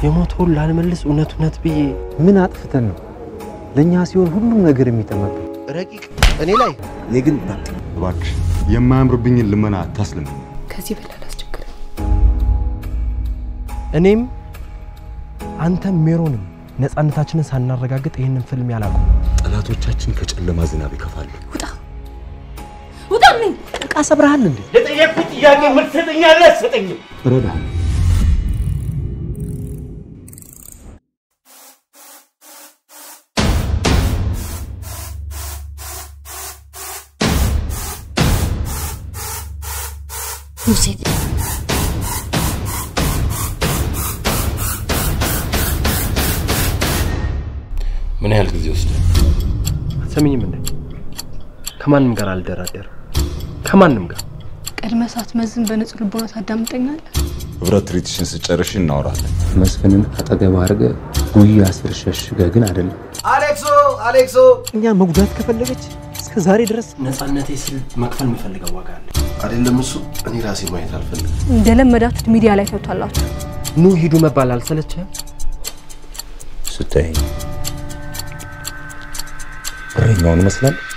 የሞተውን ላልመልስ እውነት እውነት ብዬ ምን አጥፍተን ነው ለእኛ ሲሆን ሁሉም ነገር የሚጠመብን? ረቂቅ እኔ ላይ እኔ ግን እባክሽ የማያምርብኝን ልመና አታስልም። ከዚህ በላይ አላስቸግርም። እኔም አንተም ሜሮንም ነፃነታችንን ሳናረጋግጥ ይህንን ፍልም ያላቁም። ጠላቶቻችን ከጨለማ ዝናብ ይከፋሉ። ውጣ ውጣልኝ! ዕቃ ሰብረሃል እንዴ? ለጠየቅኩት ጥያቄ መልስ ትሰጠኛለህ? አትሰጠኝም? እረዳለሁ። ሙሴ ምን ያህል ጊዜ ወስደ? ሰሚኝም እንደ ከማንም ጋር አልደራደርም። ከማንም ጋር ቀድመ ሳትመዝን በንጹህ ልቦና ታዳምጠኛለህ? ህብረት ትርኢትሽን ስጨርሽ እናወራለን። መስፍንን አጠገብ አድርገ ጉያ ስር ሸሽገ ግን አይደለም። አሌክሶ አሌክሶ እኛ መጉዳት ከፈለገች እስከ ዛሬ ድረስ ነፃነቴ ስል መክፈል የምፈልገው ዋጋ አለ። አይደለም እሱ እኔ ራሴ ማየት አልፈልግም። እንደለመዳችሁት ሚዲያ ላይ ተውታላችሁ። ኑ ሂዱ መባል አልሰለችህም? ስታይኝ እረኛውን እመስላለሁ።